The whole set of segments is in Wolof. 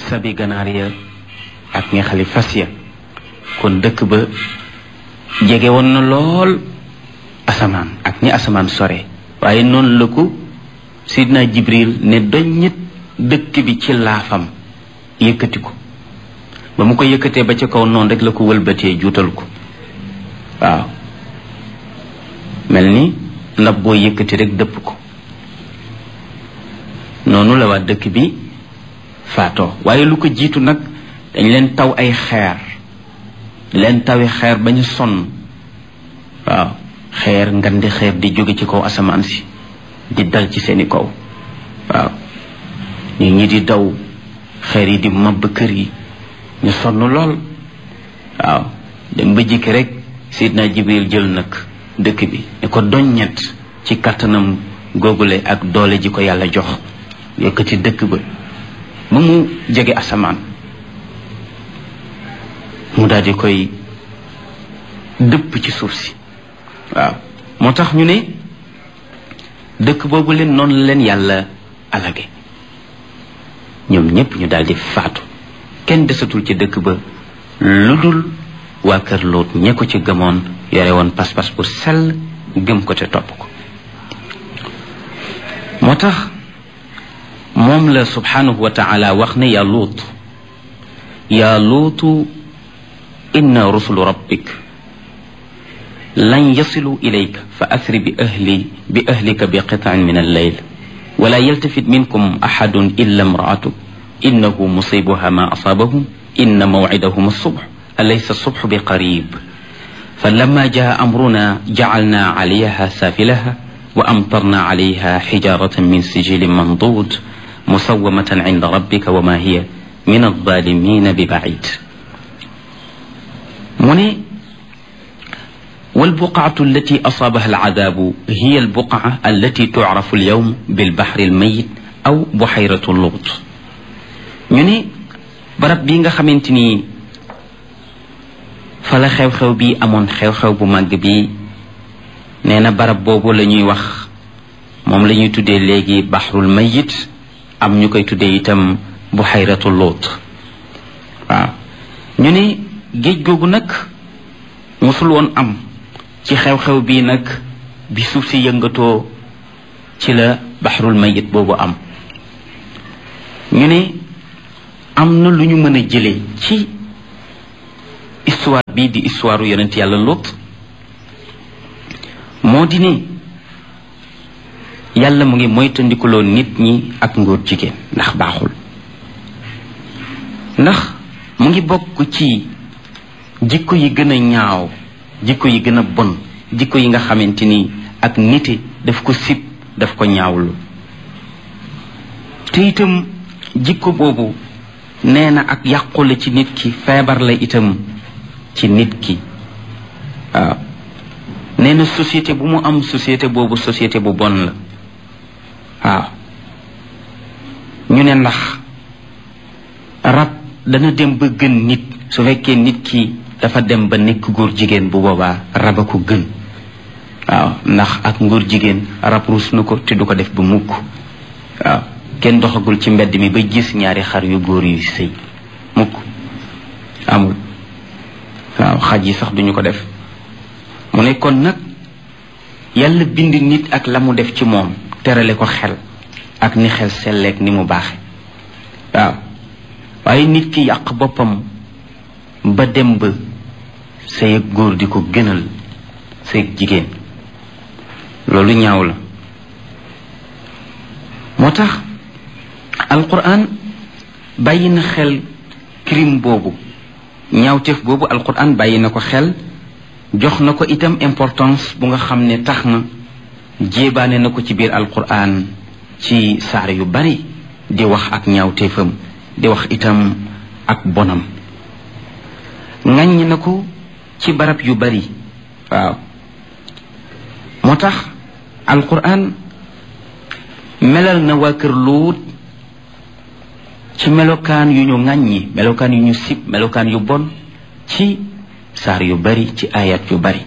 sabi ganaar ya ak ñaxali fas ya kon dëkk ba jege woon na lool asamaan ak ñi asamaan sore waaye noonu la ko sidna jibril ne doññit dëkk bi ci laafam yëkkati ko ba mu ko yëkkatee ba ca kaw noonu rek la ko wëlbatee juutal ko waaw mel ni ndab boo yëkkati rek dëpp ko noonu la waa dëkk bi faatoo waaye lu ko jiitu nag dañ leen taw ay xeer leen tawi xeer ba ñu sonn waaw xeer ngandi xeer di jóge ci kaw asamaan si di dal ci seeni kaw waaw nit ñi di daw xeer yi di mabb kër yi ñu sonn lool waaw dem ba jikki rek sidna jibril jël nag dëkk bi ne ko doññet ci kattanam googule ak doole ji ko yàlla jox yëkkati dëkk ba ba mu jege asamaan mu daal di koy dëpp ci suuf si waaw moo tax ñu ne dëkk boobu leen noonu la leen yàlla alage ñoom ñépp ñu daal di faatu kenn desatul ci dëkk ba lu dul waa kër Lóot ñe ko ci gëmoon yore woon pas-pas bu sell gëm ko te topp ko moo tax moom la subhanahu wa taala wax ne yaa Lóot yaa Lóotu inna rusulu rabbik lan yasilu ilayka fa asri bi ahli bi ahlika bi qitaan min alleyl wala yaltafit minkum axadun illa imraatuk innahu musibuha ma asaabahum inna mawcidahum alsubx alaysa alsubx bi qarib فلما جاء أمرنا جعلنا عليها سافلها وأمطرنا عليها حجارة من سجيل منضود مسومة عند ربك وما هي من الظالمين ببعيد من والبقعة التي أصابها العذاب هي البقعة التي تعرف اليوم بالبحر الميت أو بحيرة اللغط ñu barab bi nga xamante ni fa la xew-xew bi amoon xew-xew bu màgg bi nee na barab boobu la ñuy wax moom la ñuy tuddee léegi baxrul mayit am ñu koy tuddee itam buxayratu loot waaw ñu ne géej googu nag mosul woon am ci xew-xew bii nag bi suuf si yëngatoo ci la baxrul mayit boobu am ñu ne am na lu ñu mën a jëlee ci histoire bii di histoire yonent yàlla Lot moo di ne yàlla mu ngi moytandikuloo nit ñi ak ngóor jigéen ndax baaxul ndax mu ngi bokk ci jikko yi gën a ñaaw jikko yi gën a bon jikko yi nga xamante ni ak nite daf ko sib daf ko ñaawlu te itam jikko boobu nee na ak yàqu la ci nit ki feebar la itam ci nit ki waaw nee na société bu mu am société boobu société bu bon la waaw ñu ne ndax rab dana dem ba gën nit su fekkee nit ki dafa dem ba nekk góor jigéen bu boobaa rab a ko gën waaw ndax ak ngóor jigéen rab ruus na ko te du ko def ba mukk waaw kenn doxagul ci mbedd mi ba gis ñaari xar yu góor yu sëy mukk amul waaw xaj yi sax duñu ko def mu ne kon nag yàlla bind nit ak la mu def ci moom terale ko xel ak ni xel selleek ni mu baaxe waaw waaye nit ki yàq boppam ba dem ba sëy ak góor di ko gënal sëy ak jigéen loolu ñaaw la moo tax alquran bàyyi na xel crime boobu ñaawteef boobu alquran bàyyi na ko xel jox na ko itam importance bu nga xam ne tax na jéebaane na ko ci biir alquran ci saar yu bari di wax ak ñaawteefam di wax itam ak bonam ŋàññ na ko ci barab yu bari waaw moo tax alquran melal na waa kër luut ci melokaan yu ñu ŋàññi melokaan yu ñu sib melokaan yu bon ci saar yu bari ci ayat yu bari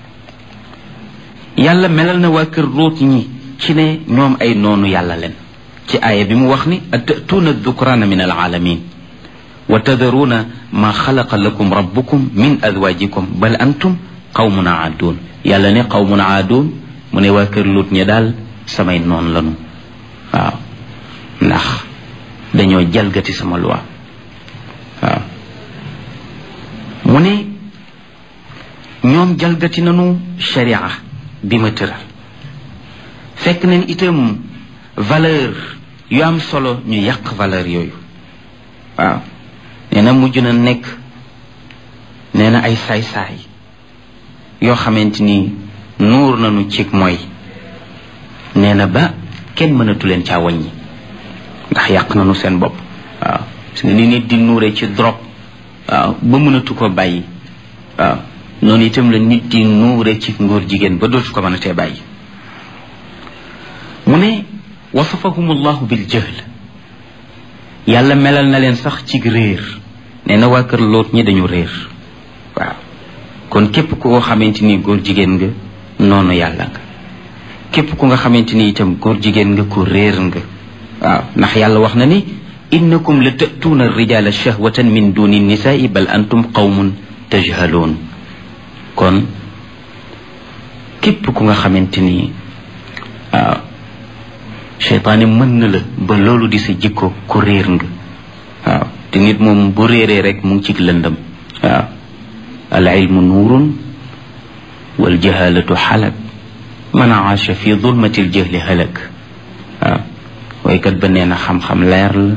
yàlla melal na waa kër luut ñi ci ne ñoom ay noonu yàlla leen ci aaya bi mu wax ni atatuuna dukraana min alaalamin wa tadaruuna ma xalaqa lakum rabbukum min azwajikum bal antum qawmun aaduun yàlla ne qawmun aaduun mu ne waa kër Luut ñi daal samay noon lanu waaw ndax dañoo jalgati sama loi waaw mu ne ñoom jalgati nanu sharia bi ma tëral fekk nañ itam valeur yu am solo ñu yàq valeur yooyu waaw nee na mujj na nekk nee na ay saay-saay yoo xamante ni nuur nañu cig mooy nee na ba kenn mënatu leen caa wàññi ndax yàq nañu seen bopp waaw parce que ni nit di nuure ci drogue waaw ba mënatu ko bàyyi waaw noonu itam la nit di nuure ci ngóor jigéen ba dootu ko mën a tee bàyyi mu ne wasafahum allahu bil jahl yàlla melal na leen sax ci réer nee na waa kër loot ñi dañu réer waaw kon képp ku ko xamante ni góor jigéen nga noonu yàlla nga képp ku nga xamante ni itam góor jigéen nga ku réer nga waaw ndax yàlla wax na ni innakum la tatuuna rijala shahwatan min duni nisaai bal antum qawmun tajhaloon kon képp ku nga xamante ni waaw cheytaane mën na la ba loolu di sa jikko ku réer nga waaw te nit moom bu réeree rek mu ngi ci lëndëm waaw al ilmu nuurun wal jahalatu xalak man aasha fi dulmati l jahli halak waaw waykat ba nee na xam-xam leer la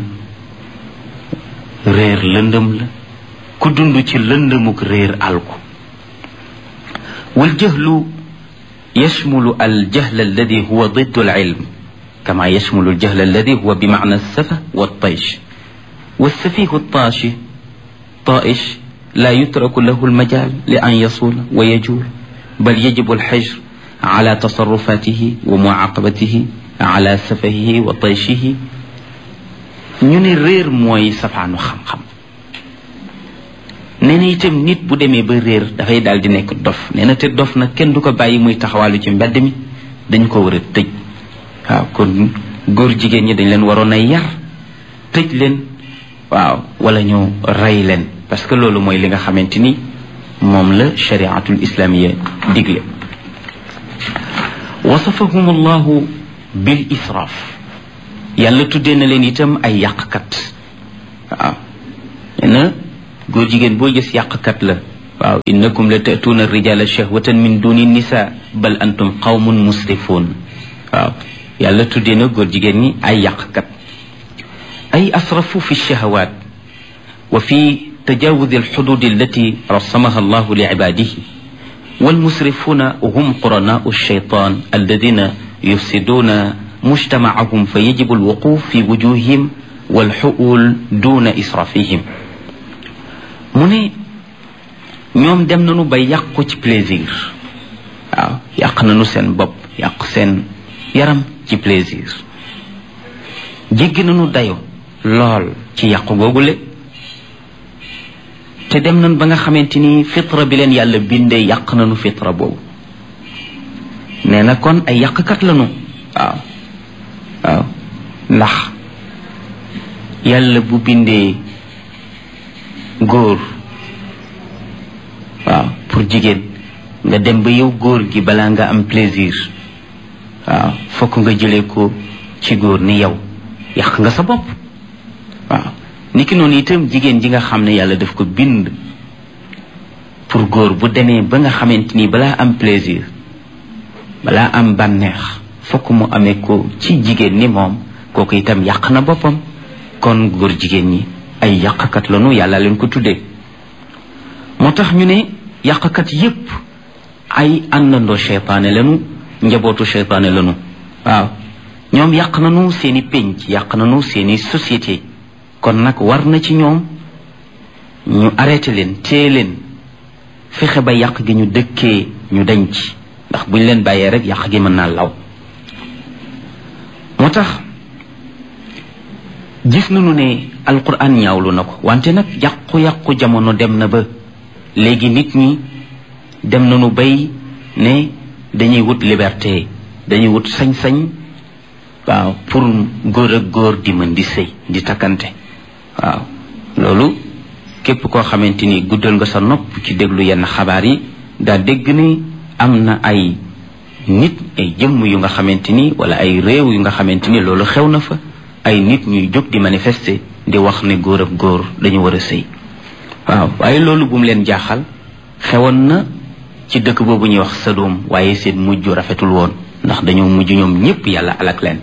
réer lëndëm la ku dund ci lëndëmuk réer alku wal jahlu yashmulu al jahl alladi huwa diddu al ilm كما يشمل الجهل الذي هو بمعنى السفة والطيش والسفيه الطاشي طائش لا يترك له المجال لأن يصول ويجول بل يجب الحجر على تصرفاته ومعاقبته على سفهه وطيشه ñu ne réer mooy safaanu xam-xam nee na itam nit bu demee ba réer dafay daal di nekk dof nee na te dof nag kenn du ko bàyyi muy taxawaalu ci mbedd mi dañ ko war a tëj waaw kon góor jigéen ñi dañ leen waroon a yar tëj leen waaw wala ñu rey leen parce que loolu mooy li nga xamante ni moom la shariatul islamiya digle wasafahum allahu bil israaf yàlla tuddee na leen itam ay yàqkat waaw nee na góor jigéen boo gis yàqkat la waaw innakum la tatuuna rijala shahwatan min duni nisa bal antum qawmun musrifuun waaw yàlla tuddee na góor jigéen ñi ay yàqkat ay asrafu fi shahawaat wa fi tajawuz alxudud allati rasamaha allahu li ibadihi والمسرفون هم قرناء الشيطان الذين يفسدون مجتمعهم فيجب الوقوف في وجوههم والحؤول دون إسرافهم mu ne ñoom dem nañu ba yàqu ci plaisir waaw yàq nañu seen bopp yàq seen yaram ci plaisir jéggi nañu dayo lool ci yàqu googule te dem nañ ba nga xamante ni fitra bi leen yàlla bindee yàq nañu fitra boobu nee na kon ay yàqkat lañu waaw waaw ndax yàlla bu bindee góor waaw pour jigéen nga dem ba yow góor gi balaa nga am plaisir waaw fokk nga jëlee ko ci góor ni yow yàq nga sa bopp waaw niki noonu itam jigéen ji nga xam ne yàlla daf ko bind pour góor bu demee ba nga xamante ni balaa am plaisir balaa am bànneex fokk mu amee ko ci jigéen ni moom kooku itam yàq na boppam kon góor jigéen ñi ay yàqkat lañu yàlla leen ko tuddee moo tax ñu ne yàqkat yépp ay àndandoo cheytaane lañu njabootu cheytaane lañu waaw ñoom yàq nañu seeni pénc yàq nañu seeni société kon nag war na ci ñoom ñu arrêté leen téye leen fexe ba yàq gi ñu dëkkee ñu dañ ci ndax buñ leen bàyyee rek yàq gi mën naa law moo tax gis nañu ne alquran ñaawlu na ko wante nag yàqu-yàqu jamono dem na ba léegi nit ñi dem nañu bay ne dañuy wut liberté dañuy wut sañ-sañ waaw pour góor ak góor di mën di sëy di takkante waaw loolu képp koo xamante ni guddal nga sa nopp ci déglu yenn xabaar yi daa dégg ni am na ay nit ay jëmm yu nga xamante ni wala ay réew yu nga xamante ni loolu xew na fa ay nit ñuy jóg di manifester di wax ne góor ak góor dañu war a sëy waaw waaye loolu bu mu leen jaaxal xewoon na ci dëkk boobu ñuy wax Sadom waaye seen mujj rafetul woon ndax dañoo mujj ñoom ñépp yàlla alak leen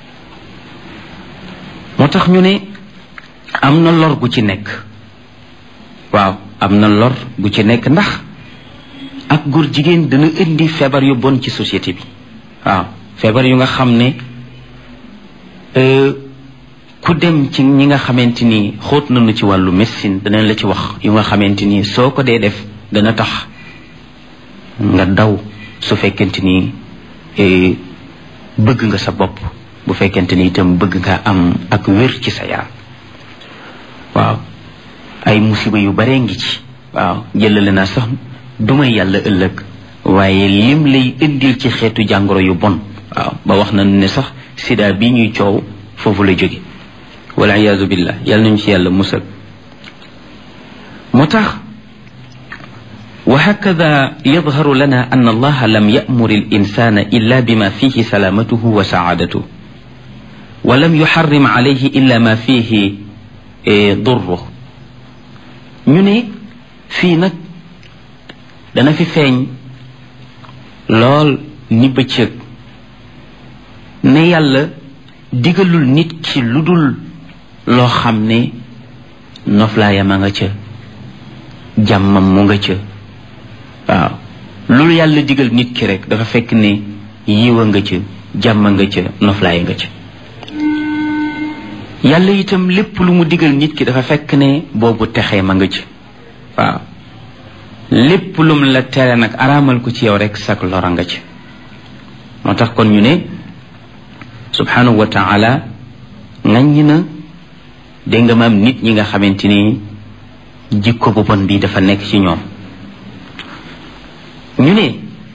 moo tax ñu ne am na lor gu ci nekk waaw am na lor gu ci nekk ndax ak góor jigéen dana indi feebar yu bon ci société bi waaw feebar yu nga xam ne ku dem ci ñi nga xamante ni xóot nañu ci wàllu médecine danañ la ci wax yu nga xamante ni soo ko dee def dana tax nga daw su fekkente ni bëgg nga sa bopp bu fekkente ni itam bëgg nga am ak wér ci sa yaram waaw ay musiba yu bare ngi ci waaw jëlale naa sax duma yàlla ëllëg waaye lim lay indil ci xeetu jàngoro yu bon waaw ba wax na ne sax sida bi ñuy coow foofu la jóge wala iyaazu billah yàlla nañu ci yàlla musal moo tax وهكذا يظهر لنا أن الله لم يأمر الإنسان إلا بما فيه سلامته وسعادته ولم يحرم عليه إلا ما فيه ضره ñu ne fii nag dana fi feeñ lool ni bëccëg ne yàlla digalul nit ki lu dul loo xam ne noflaayam a nga ca jàmmam mu nga ca waaw loolu yàlla digal nit ki rek dafa fekk ne yiwa nga ca jàmm nga ca noflaay nga ca yàlla itam lépp lu mu digal nit ki dafa fekk ne boobu texee ma nga ca waaw lépp lum la tere nag araamal ko ci yow rek sak lora nga ca moo tax kon ñu ne subhanahu wa taala ŋaññi na dégg nga maam nit ñi nga xamante ni jikko bu bon bi dafa nekk ci ñoom ñu ne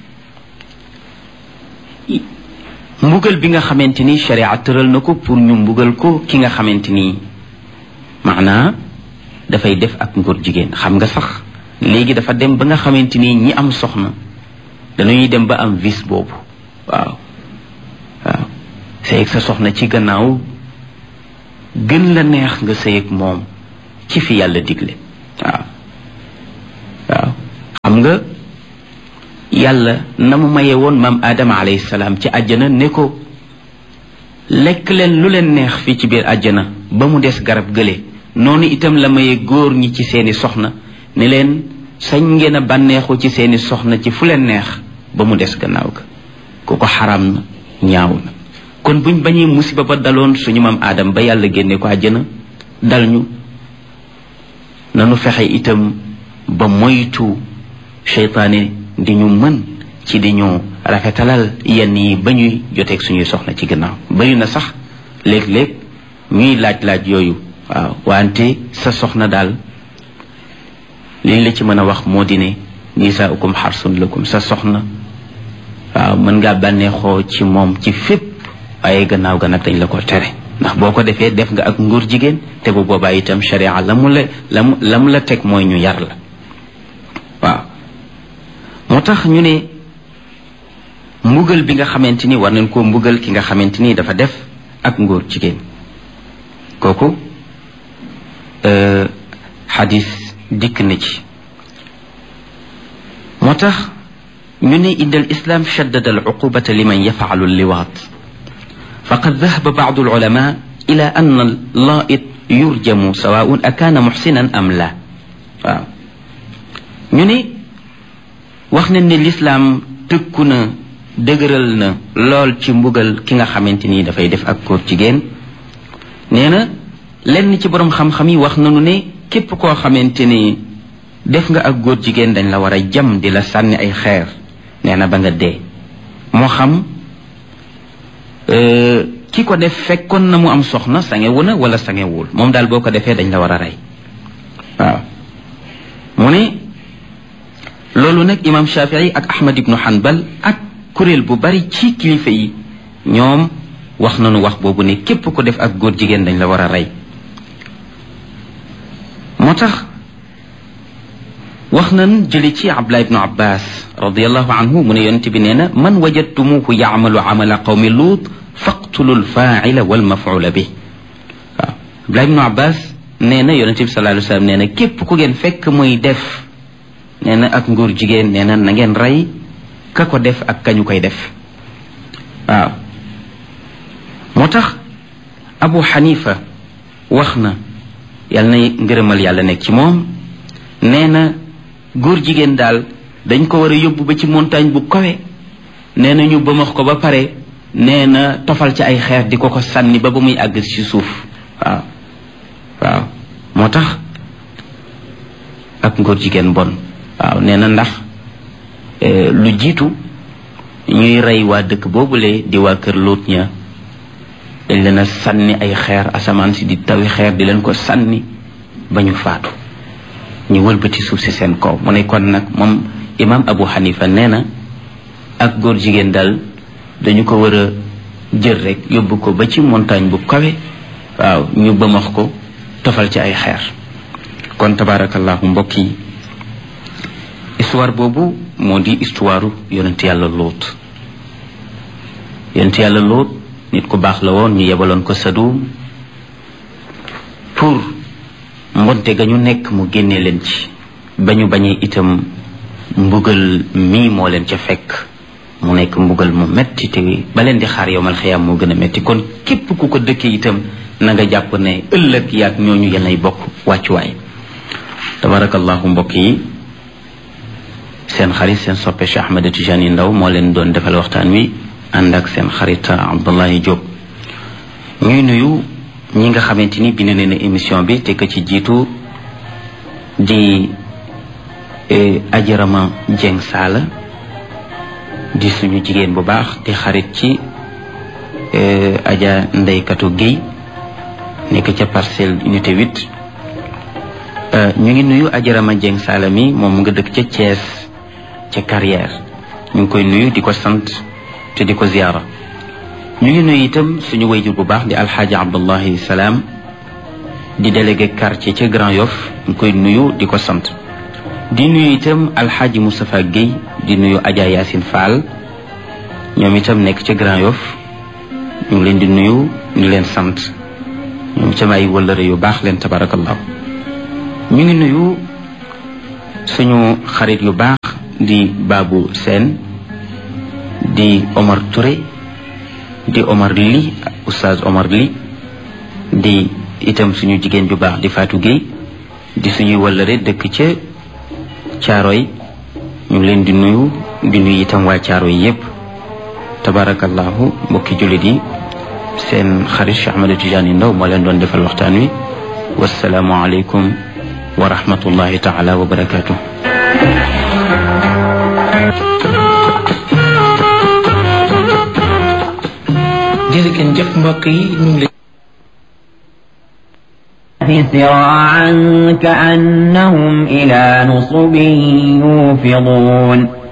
mbugal bi nga xamante ni sharia tëral na ko pour ñu mbugal ko ki nga xamante ni maanaa dafay def ak ngóor jigéen xam nga sax léegi dafa dem ba nga xamante ni ñi am soxna dañuy dem ba am vice boobu waaw waaw sëyeg sa soxna ci gannaaw gën la neex nga sëyeg moom ci fi yàlla digle waaw waaw xam nga yàlla na mu maye woon maam aadama alayhi salaam ci àjjana ne ko lekk leen lu leen neex fii ci biir àjjana ba mu des garab gële noonu itam la maye góor ñi ci seeni soxna ne leen sañ ngeen a bànneexu ci seeni soxna ci fu leen neex ba mu des gannaaw ga ku ko xaram na ñaaw na kon buñ bañee musiba ba daloon suñu maam aadam ba yàlla génne ko àjjana dal ñu nanu fexe itam ba moytu seytaane di ñu mën ci di ñu rafetalal yenn yi ba ñuy joteeg suñuy soxna ci gannaaw bari na sax léeg-léeg ñuy laaj-laaj yooyu waaw wante sa soxna daal liñ la ci mën a wax moo di ne nisaaukum xarsun lakum sa soxna waaw mën ngaa bànneexoo ci moom ci fépp waaye gannaaw ga nag dañ la ko tere ndax boo ko defee def nga ak nguur jigéen te bu boobaa itam sharia la mu la la mu la mu la teg mooy ñu yar la waaw moo tax ñu ne mbugal bi nga xamante ni war nañ koo mbugal ki nga xamante ni dafa def ak ngóor jigéen kooku xadis dikk na ci moo tax ñu ne inda al islam shaddada al uqubata liman yafaalu liwaat faqad dahaba baadu al ulama ila an al laait yurjamu sawaun akaana muxsinan am la waaw ñu ne wax nañ ne lislaam tëkku na dëgëral na lool ci mbugal ki nga xamante ni dafay def ak góor jigéen nee na lenn ci boroom xam-xam yi wax nañu ne képp koo xamante ni def nga ak góor jigéen dañ la war a jam di la sànni ay xeer nee na ba nga dee moo xam ki ko def fekkoon na mu am soxna sangewu na wala sangewul moom daal boo ko defee dañ la war a rey waaw mu ne loolu nag imam shafii ak ahmad ibnu hanbal ak kuréel bu bari ci kilifa yi ñoom wax nañu wax boobu ne képp ko def ak góor jigéen dañ la war a rey moo tax wax nan jëli ci abdullah ibnu abbas radiallahu anhu mu ne yonente bi nee na man wajadtumuhu yaamalu amala qawmi luut faqtulu lfaila walmafula bi waaw abdullah ibnu abbas nee na yonente bi sallallahu alayhi wasallam nee na képp ku ngeen fekk muy def nee na ak nguur jigéen nee na na ngeen rey ka ko def ak kañu koy def waaw moo tax abu xanifa wax na yàlla na ngërëmal yàlla nekk ci moom nee na góor jigéen daal dañ ko war a yóbbu ba ci montagne bu kawe nee na ñu bëmax ko ba pare nee na tofal ci ay xeer di ko ko sànni ba ba muy àgg ci suuf waaw waaw moo tax ak ngóor jigéen bon waaw nee na ndax lu jiitu ñuy rey waa dëkk boobule di waa kër Luut ña dañ leen a sànni ay xeer asamaan si di tawi xeer di leen ko sànni ba ñu faatu ñu wëlbati suuf si seen kaw mu ne kon nag moom imam Abu Hanifa nee na ak góor jigéen daal dañu ko war a jël rek yóbbu ko ba ci montagne bu kawe waaw ñu bëmax ko tofal ci ay xeer kon tabarakallahu mbokk yi histoire boobu moo di histoire yonent yàlla lóot yonent yàlla lóot nit ku baax la woon ñu yebaloon ko Sadum pour mbonte ga ñu nekk mu génne leen ci ba ñu bañee itam mbugal mii moo leen ca fekk mu nekk mbugal mu metti te ba leen di xaar yowmal xiyaam moo gën a metti kon képp ku ko dëkkee itam na nga jàpp ne ëllëg yaag ñooñu yenay bokk wàccuwaay tabarakallahu mbokk yi seen xarit seen soppe Cheikh Ahmed Tijani Ndaw moo leen doon defal waxtaan wi ànd ak seen xarit Abdullahi Diop ñuy nuyu ñi nga xamante ni bind nañu émission bi te ka ci jiitu di ajarama Jeng Saala di suñu jigéen bu baax di xarit ci aja ndeykatu Guèye nekk ca parcelle unité 8 ñu ngi nuyu ajarama Jeng Saala mi moom nga dëkk ca Thiès ca carrière ñu ngi koy nuyu di ko sant te di ko ziyaara ñu ngi nuyu itam suñu wayjur bu baax di alxaaji abdullahi salaam di délégué quartier ca Grand Yoff ñu koy nuyu di ko sant di nuyu itam alxaaji Moustapha Guèye di nuyu Adja Yacine Fall ñoom itam nekk ca Grand Yoff ñu ngi leen di nuyu ñu leen sant ñoom itam ay wëllëre yu baax leen tabarakallahu ñu ngi nuyu suñu xarit yu baax di Babou Sène di Omar Touré di Omar Li oustaz Omar Li di itam suñu jigéen ju baax di Fatou Gueye di suñuy wëllëre dëkk ca Caaroy ñu ngi leen di nuyu di nuyu itam waa Caaroy yépp tabarakallahu mbokki jullit yi seen xarit Cheikh Ahmed Tidiane Ndaw moo leen doon defal waxtaan wi wasalaamu aleykum wa rahmatullahi taala wa barakatuh jërëjëf jëf mbokk yi ñu ngi سراعا كأنهم إلى نصب يوفضون